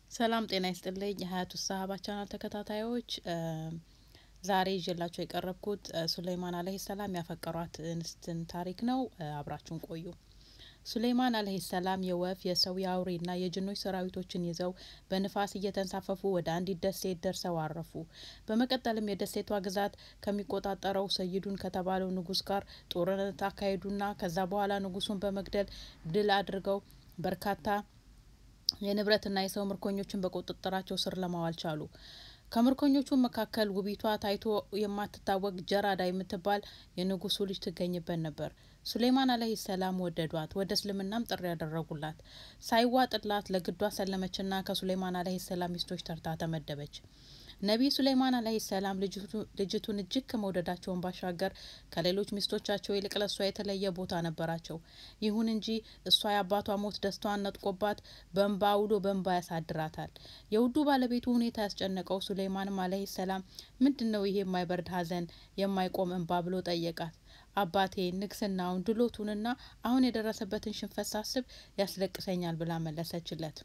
ሰላም ጤና ይስጥልኝ የሀያቱ ሰሀባ ቻናል ተከታታዮች ዛሬ ይዤላቸው የቀረብኩት ሱለይማን አለህ ሰላም ያፈቀሯት እንስትን ታሪክ ነው። አብራችሁን ቆዩ። ሱለይማን አለህ ሰላም የወፍ የሰው የአውሬና የጅኖች ሰራዊቶችን ይዘው በንፋስ እየተንሳፈፉ ወደ አንዲት ደሴት ደርሰው አረፉ። በመቀጠልም የደሴቷ ግዛት ከሚቆጣጠረው ሰይዱን ከተባለው ንጉስ ጋር ጦርነት አካሄዱና ከዛ በኋላ ንጉሱን በመግደል ድል አድርገው በርካታ የንብረትና የሰው ምርኮኞችን በቁጥጥራቸው ስር ለማዋል ቻሉ። ከምርኮኞቹ መካከል ውቢቷ ታይቶ የማትታወቅ ጀራዳ የምትባል የንጉሱ ልጅ ትገኝበት ነበር። ሱሌይማን አለህ ሰላም ወደዷት፣ ወደ እስልምናም ጥሪ ያደረጉላት። ሳይዋጥላት ለግዷ ሰለመችና ከሱሌይማን አለህ ሰላም ሚስቶች ተርታ ተመደበች። ነቢይ ሱሌይማን አለህ ሰላም ልጅቱን እጅግ ከመውደዳቸውን ባሻገር ከሌሎች ሚስቶቻቸው ይልቅ ለእሷ የተለየ ቦታ ነበራቸው። ይሁን እንጂ እሷ የአባቷ ሞት ደስታዋን ነጥቆባት በእንባ ውሎ በእንባ ያሳድራታል። የውዱ ባለቤቱ ሁኔታ ያስጨነቀው ሱሌይማንም አለህ ሰላም ምንድን ነው ይሄ የማይበርድ ሐዘን የማይቆም እንባ ብሎ ጠየቃት። አባቴ ንግስናውን ድሎቱንና አሁን የደረሰበትን ሽንፈት ሳስብ ያስለቅሰኛል ብላ መለሰችለት።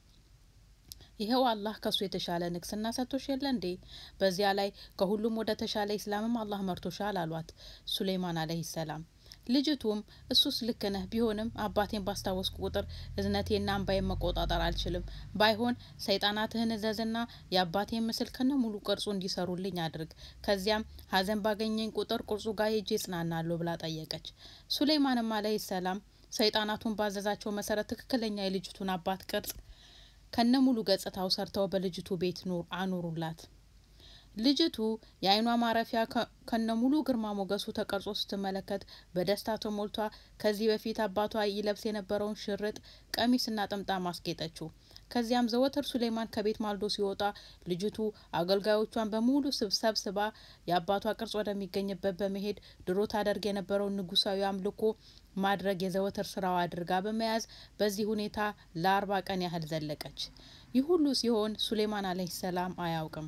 ይኸው አላህ ከሱ የተሻለ ንግስና ሰጥቶሽ የለ እንዴ? በዚያ ላይ ከሁሉም ወደ ተሻለ ኢስላምም አላህ መርቶሻል አሏት ሱሌይማን አለህ ሰላም። ልጅቱም እሱስ ልክ ነህ፣ ቢሆንም አባቴን ባስታወስኩ ቁጥር እዝነቴና እንባዬን መቆጣጠር አልችልም። ባይሆን ሰይጣናትህን እዘዝና የአባቴን ምስል ከነ ሙሉ ቅርጹ እንዲሰሩልኝ አድርግ። ከዚያም ሀዘን ባገኘኝ ቁጥር ቅርጹ ጋር ሄጄ እጽናናለሁ ብላ ጠየቀች። ሱሌይማንም አለህ ሰላም ሰይጣናቱን ባዘዛቸው መሰረት ትክክለኛ የልጅቱን አባት ቅርጽ ከነ ሙሉ ገጽታው ሰርተው በልጅቱ ቤት አኑሩላት። ልጅቱ የአይኗ ማረፊያ ከነ ሙሉ ግርማ ሞገሱ ተቀርጾ ስትመለከት በደስታ ተሞልቷ ከዚህ በፊት አባቷ ይለብስ የነበረውን ሽርጥ ቀሚስና ጥምጣም አስጌጠችው። ከዚያም ዘወትር ሱሌይማን ከቤት ማልዶ ሲወጣ ልጅቱ አገልጋዮቿን በሙሉ ሰብስባ የአባቷ ቅርጽ ወደሚገኝበት በመሄድ ድሮ ታደርግ የነበረውን ንጉሳዊ አምልኮ ማድረግ የዘወትር ስራዋ አድርጋ በመያዝ በዚህ ሁኔታ ለአርባ ቀን ያህል ዘለቀች። ይህ ሁሉ ሲሆን ሱሌይማን አለህ ሰላም አያውቅም።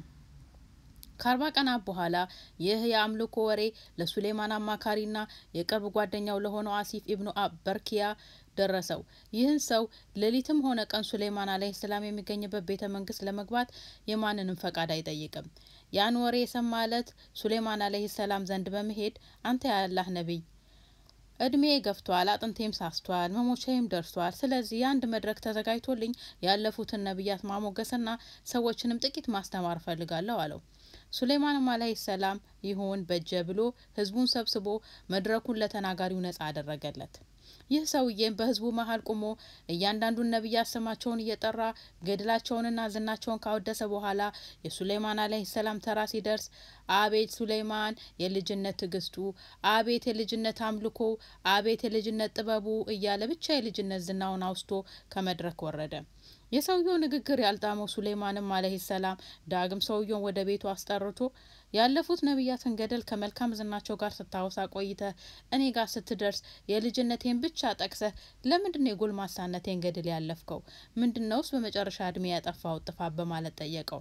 ከአርባ ቀናት በኋላ ይህ የአምልኮ ወሬ ለሱሌይማን አማካሪና የቅርብ ጓደኛው ለሆነው አሲፍ ኢብኑ በርኪያ ደረሰው። ይህን ሰው ሌሊትም ሆነ ቀን ሱሌይማን አለህ ሰላም የሚገኝበት ቤተ መንግስት ለመግባት የማንንም ፈቃድ አይጠይቅም። ያን ወሬ የሰማ እለት ሱሌይማን አለህ ሰላም ዘንድ በመሄድ አንተ ያላህ ነቢይ እድሜ ገፍቷል፣ አጥንቴም ሳስቷል፣ መሞቻዬም ደርሷል። ስለዚህ የአንድ መድረክ ተዘጋጅቶልኝ ያለፉትን ነቢያት ማሞገስና ሰዎችንም ጥቂት ማስተማር እፈልጋለሁ አለው። ሱሌይማንም አለህ ሰላም ይሁን በጀ ብሎ ህዝቡን ሰብስቦ መድረኩን ለተናጋሪው ነጻ አደረገለት። ይህ ሰውዬም በህዝቡ መሀል ቆሞ እያንዳንዱን ነቢያት ስማቸውን እየጠራ ገድላቸውንና ዝናቸውን ካወደሰ በኋላ የሱሌይማን አለህ ሰላም ተራ ሲደርስ አቤት ሱሌይማን የልጅነት ትዕግስቱ፣ አቤት የልጅነት አምልኮ፣ አቤት የልጅነት ጥበቡ እያለ ብቻ የልጅነት ዝናውን አውስቶ ከመድረክ ወረደ። የሰውየው ንግግር ያልጣመው ሱሌይማንም አለህ ሰላም ዳግም ሰውየውን ወደ ቤቱ አስጠርቶ ያለፉት ነቢያትን ገደል ከመልካም ዝናቸው ጋር ስታወሳ ቆይተህ እኔ ጋር ስትደርስ የልጅነቴን ብቻ ጠቅሰህ ለምንድን ነው የጎልማሳነቴን ገድል ያለፍከው? ምንድን ነውስ በመጨረሻ እድሜ ያጠፋው ጥፋት? በማለት ጠየቀው።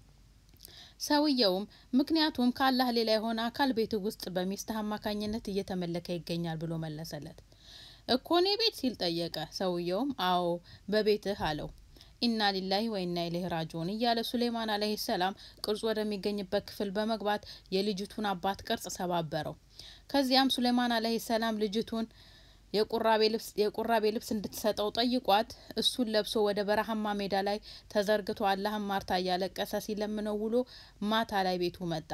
ሰውየውም ምክንያቱም ከአላህ ሌላ የሆነ አካል ቤት ውስጥ በሚስትህ አማካኝነት እየተመለከ ይገኛል ብሎ መለሰለት። እኮ እኔ ቤት ሲል ጠየቀ። ሰውየውም አዎ በቤትህ አለው። ኢና ሊላሂ ወኢና ኢለይሂ ራጂዑን እያለ ሱሌይማን አለህ ሰላም ቅርጹ ወደሚገኝበት ክፍል በመግባት የልጅቱን አባት ቅርጽ ሰባበረው። ከዚያም ሱሌይማን አለህ ሰላም ልጅቱን የቁራቤ ልብስ እንድትሰጠው ጠይቋት እሱን ለብሶ ወደ በረሃማ ሜዳ ላይ ተዘርግቶ አላህን ማርታ እያለቀሰ ሲለምነው ውሎ ማታ ላይ ቤቱ መጣ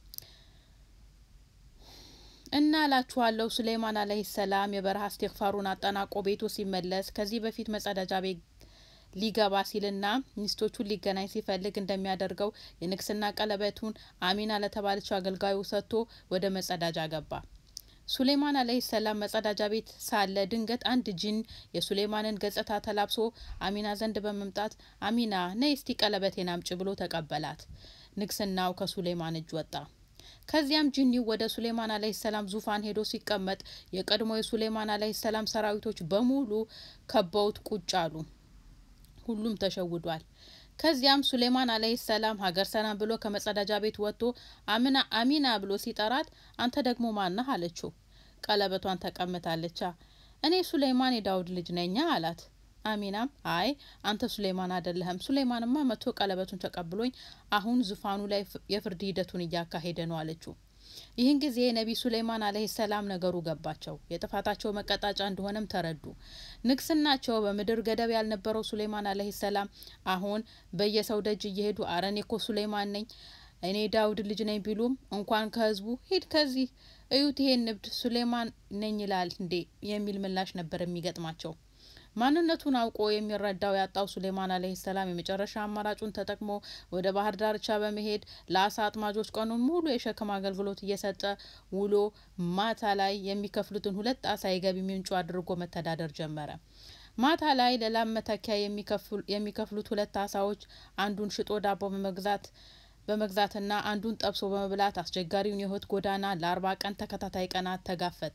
እና እላችኋለሁ ሱሌይማን አለህ ሰላም የበረሃ እስትግፋሩን አጠናቆ ቤቱ ሲመለስ ከዚህ በፊት መጸዳጃ ቤት ሊገባ ሲልና ሚስቶቹን ሊገናኝ ሲፈልግ እንደሚያደርገው የንግስና ቀለበቱን አሚና ለተባለችው አገልጋዩ ሰጥቶ ወደ መጸዳጃ ገባ። ሱሌይማን አለህ ሰላም መጸዳጃ ቤት ሳለ ድንገት አንድ ጂን የሱሌይማንን ገጽታ ተላብሶ አሚና ዘንድ በመምጣት አሚና ነይ እስቲ ቀለበቴን አምጪ ብሎ ተቀበላት። ንግስናው ከሱሌይማን እጅ ወጣ። ከዚያም ጂኒው ወደ ሱሌይማን አለህ ሰላም ዙፋን ሄዶ ሲቀመጥ የቀድሞ የሱሌይማን አለህ ሰላም ሰራዊቶች በሙሉ ከበውት ቁጭ አሉ። ሁሉም ተሸውዷል። ከዚያም ሱሌይማን አለህ ሰላም ሀገር ሰላም ብሎ ከመጸዳጃ ቤት ወጥቶ አምና አሚና ብሎ ሲጠራት አንተ ደግሞ ማነህ አለችው። ቀለበቷን ተቀምጣለቻ። እኔ ሱሌይማን የዳውድ ልጅ ነኛ አላት። አሚናም አይ አንተ ሱሌይማን አይደለህም። ሱሌይማንማ መጥቶ ቀለበቱን ተቀብሎኝ አሁን ዙፋኑ ላይ የፍርድ ሂደቱን እያካሄደ ነው አለችው። ይህን ጊዜ ነቢይ ሱሌይማን አለህ ሰላም ነገሩ ገባቸው። የጥፋታቸው መቀጣጫ እንደሆነም ተረዱ። ንግስናቸው በምድር ገደብ ያልነበረው ሱሌይማን አለህ ሰላም አሁን በየሰው ደጅ እየሄዱ አረ እኔ እኮ ሱሌይማን ነኝ እኔ ዳውድ ልጅ ነኝ ቢሉም እንኳን ከህዝቡ ሂድ ከዚህ እዩት ይሄን ንብድ ሱሌይማን ነኝ ይላል እንዴ የሚል ምላሽ ነበር የሚገጥማቸው። ማንነቱን አውቆ የሚረዳው ያጣው ሱሌይማን አለህ ሰላም የመጨረሻ አማራጩን ተጠቅሞ ወደ ባህር ዳርቻ በመሄድ ለአሳ አጥማጆች ቀኑን ሙሉ የሸክም አገልግሎት እየሰጠ ውሎ ማታ ላይ የሚከፍሉትን ሁለት አሳ የገቢ ምንጩ አድርጎ መተዳደር ጀመረ። ማታ ላይ ለላም መተኪያ የሚከፍሉት ሁለት አሳዎች አንዱን ሽጦ ዳቦ በመግዛት በመግዛትና አንዱን ጠብሶ በመብላት አስቸጋሪውን የህይወት ጎዳና ለአርባ ቀን ተከታታይ ቀናት ተጋፈጠ።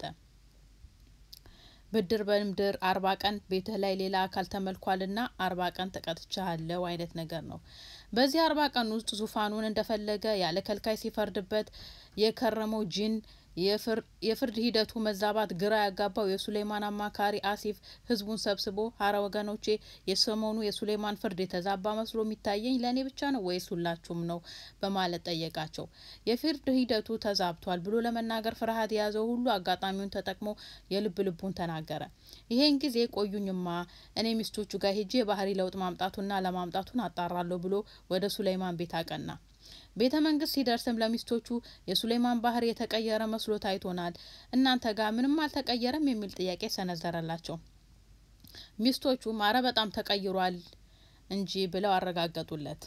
ብድር በምድር አርባ ቀን ቤትህ ላይ ሌላ አካል ተመልኳልና አርባ ቀን ተቀጥቻለሁ አይነት ነገር ነው። በዚህ አርባ ቀን ውስጥ ዙፋኑን እንደፈለገ ያለ ከልካይ ሲፈርድበት የከረመው ጂን የፍርድ ሂደቱ መዛባት ግራ ያጋባው የሱሌይማን አማካሪ አሲፍ ህዝቡን ሰብስቦ ሀረ ወገኖቼ የሰሞኑ የሱሌይማን ፍርድ የተዛባ መስሎ የሚታየኝ ለእኔ ብቻ ነው ወይስ ሁላችሁም ነው በማለት ጠየቃቸው። የፍርድ ሂደቱ ተዛብቷል ብሎ ለመናገር ፍርሃት የያዘው ሁሉ አጋጣሚውን ተጠቅሞ የልብ ልቡን ተናገረ። ይሄን ጊዜ ቆዩኝማ እኔ ሚስቶቹ ጋር ሄጄ የባህሪ ለውጥ ማምጣቱና ለማምጣቱን አጣራለሁ ብሎ ወደ ሱሌይማን ቤት አቀና። ቤተ መንግስት ሲደርስም ለሚስቶቹ የሱሌይማን ባህሪ የተቀየረ መስሎ ታይቶናል፣ እናንተ ጋር ምንም አልተቀየረም የሚል ጥያቄ ሰነዘረላቸው። ሚስቶቹም አረ በጣም ተቀይሯል እንጂ ብለው አረጋገጡለት።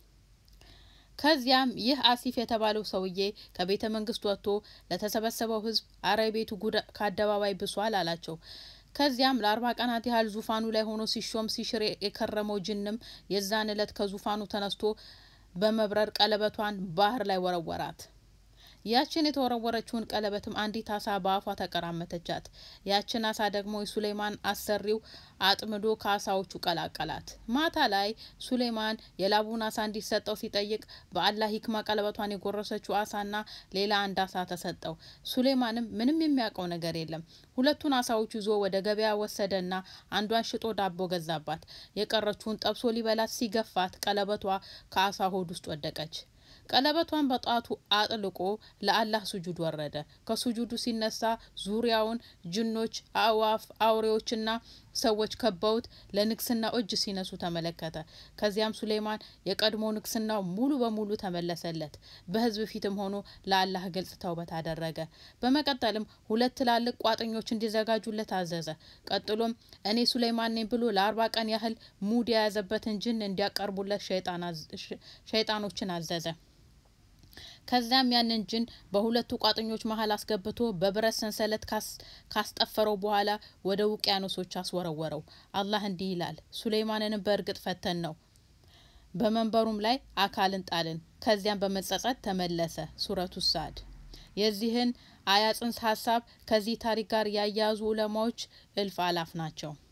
ከዚያም ይህ አሲፍ የተባለው ሰውዬ ከቤተ መንግስት ወጥቶ ለተሰበሰበው ህዝብ አረ ቤቱ ጉድ ከአደባባይ ብሷል አላቸው። ከዚያም ለአርባ ቀናት ያህል ዙፋኑ ላይ ሆኖ ሲሾም ሲሽር የከረመው ጅንም የዛን እለት ከዙፋኑ ተነስቶ በመብረር ቀለበቷን ባህር ላይ ወረወራት። ያችን የተወረወረችውን ቀለበትም አንዲት አሳ በአፏ ተቀራመተቻት። ያችን አሳ ደግሞ የሱሌይማን አሰሪው አጥምዶ ከአሳዎቹ ቀላቀላት። ማታ ላይ ሱሌይማን የላቡን አሳ እንዲሰጠው ሲጠይቅ በአላህ ሂክማ ቀለበቷን የጎረሰችው አሳና ሌላ አንድ አሳ ተሰጠው። ሱሌይማንም ምንም የሚያውቀው ነገር የለም። ሁለቱን አሳዎች ይዞ ወደ ገበያ ወሰደና አንዷን ሽጦ ዳቦ ገዛባት። የቀረችውን ጠብሶ ሊበላት ሲገፋት ቀለበቷ ከአሳ ሆድ ውስጥ ወደቀች። ቀለበቷን በጣቱ አጥልቆ ለአላህ ሱጁድ ወረደ። ከሱጁዱ ሲነሳ ዙሪያውን ጅኖች፣ አእዋፍ፣ አውሬዎችና ሰዎች ከበውት ለንግስናው እጅ ሲነሱ ተመለከተ። ከዚያም ሱሌይማን የቀድሞ ንግስናው ሙሉ በሙሉ ተመለሰለት። በህዝብ ፊትም ሆኖ ለአላህ ግልጽ ተውበት አደረገ። በመቀጠልም ሁለት ትላልቅ ቋጥኞች እንዲዘጋጁለት አዘዘ። ቀጥሎም እኔ ሱሌይማን ነኝ ብሎ ለአርባ ቀን ያህል ሙድ የያዘበትን ጅን እንዲያቀርቡለት ሸይጣኖችን አዘዘ። ከዚያም ያንን ጅን በሁለቱ ቋጥኞች መሀል አስገብቶ በብረት ሰንሰለት ካስጠፈረው በኋላ ወደ ውቅያኖሶች አስወረወረው። አላህ እንዲህ ይላል፣ ሱሌይማንንም በእርግጥ ፈተን ነው በመንበሩም ላይ አካልን ጣልን። ከዚያም በመጸጸት ተመለሰ። ሱረቱ ሳድ። የዚህን አያ ጽንሰ ሀሳብ ከዚህ ታሪክ ጋር ያያያዙ ዑለማዎች እልፍ አላፍ ናቸው።